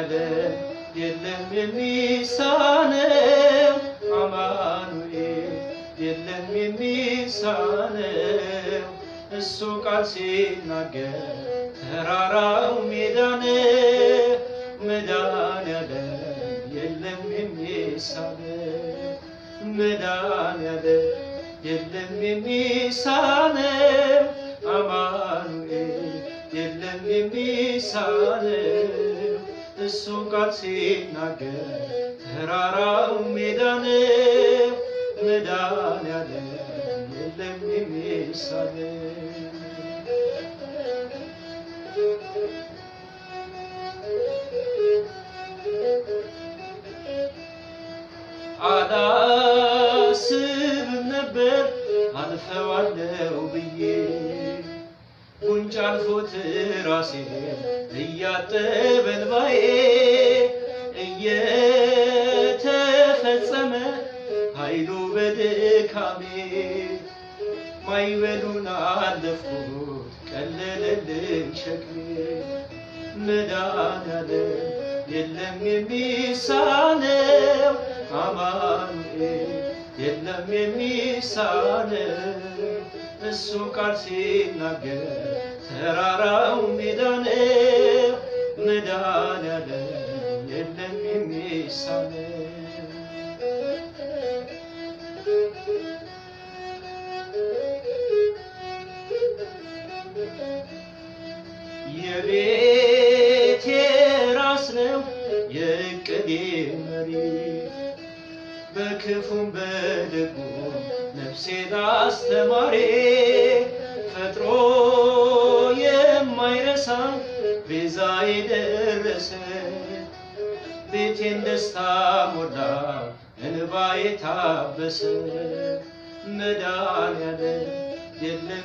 መድኃኔዓለም የለም የሚሳነው አማኑኤል የለም የሚሳነው እሱ ቃል ሲናገር ተራራው ሜዳ ነው። መድኃኔዓለም የለም የሚሳነው መድኃኔዓለም የለም የሚሳነው አማኑኤል የለም የሚሳነው እሱ ቃል ሲናገር ተራራው ሜዳ ነው። መድኃኔዓለም የለም የሚሳነው አላስብም ነበር አልፈዋለው ብዬ ጉንጭ አልፎት ራሴ እያጠበ እንባዬ እየተፈጸመ ኃይሉ በድካሜ ማይበሉን አለፍኩት ቀለለልኝ ሸክሜ መድኃኔዓለም የለም የሚሳነው አማኑኤል የለም የሚሳነው እሱ ቃል ሲናገር ተራራው ሜዳ ነው። መድኃኔዓለም የለም የሚሳነው የቤቴ ራስ ነው የእቅዴ መሪ በክፉም በደጉም ነፍሴን አስተማሪ ፈጥሮ የማይረሳ ቤዛ የደረሰ ቤቴን ደስታ ሞላው እንባዬ ታበሰ መድኃኔዓለም የለም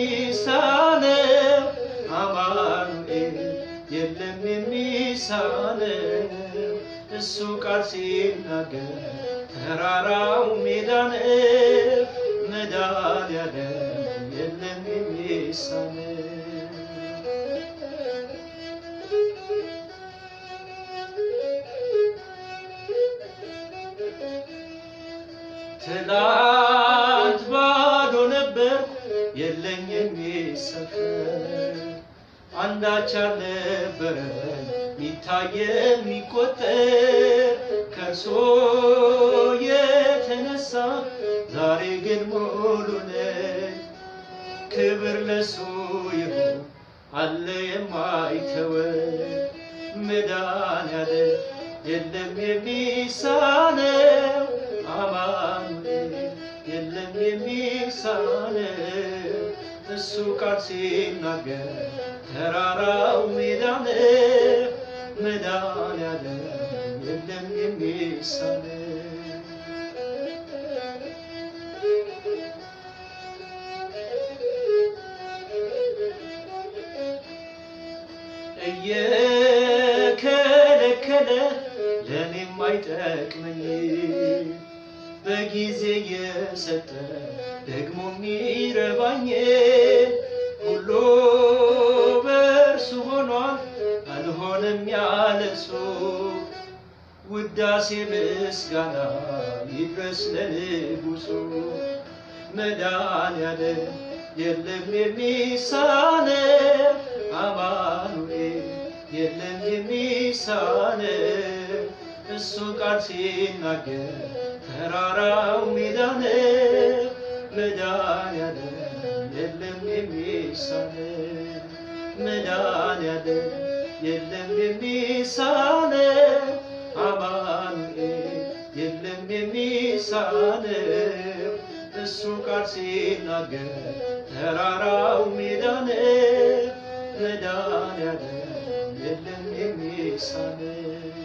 የሚሳነው አማኑኤል የለም የሚሳነው እሱ ቃል ሲናገር ተራራው ሜዳ ነው። መድኃኔዓለም የለም የሚሳነው ትላንት ባዶ ነበር የለኝ የሚሰፈር አንዳች አልነበረ ሚታየ የሚቆጠር ከእርሶ የተነሳ ዛሬ ግን ሙሉ ነኝ። ክብር ለሱ ይሁን አለ የማይተወን መድኃኔዓለም የለም የሚሳነው አማኑኤል የለም የሚሳነው እሱ ቃል ሲናገር ተራራው ሜዳ ነው። መድኃኔዓለም የለም የሚሳነው እየከለከለ ለእኔም አይጠቅመኝ በጊዜ የሰጠ ደግሞ የሚረባኝ ሁሉ በእርሱ ሆኗል አልሆነም ያለሱ ውዳሴ ምስጋና ይድረስ ለንጉሱ መድኃኔዓለም የለም የሚሳነው አማኑኤል የለም የሚሳነው እሱ ቃል ሲናገር ተራራው ሜዳ ነው። መድኃኔዓለም የለም የሚሳነው መድኃኔዓለም የለም የሚሳነው አማኑኤል የለም የሚሳነው እሱ ቃል ሲናገር ተራራው ሜዳ ነው። መድኃኔዓለም የለም የሚሳነው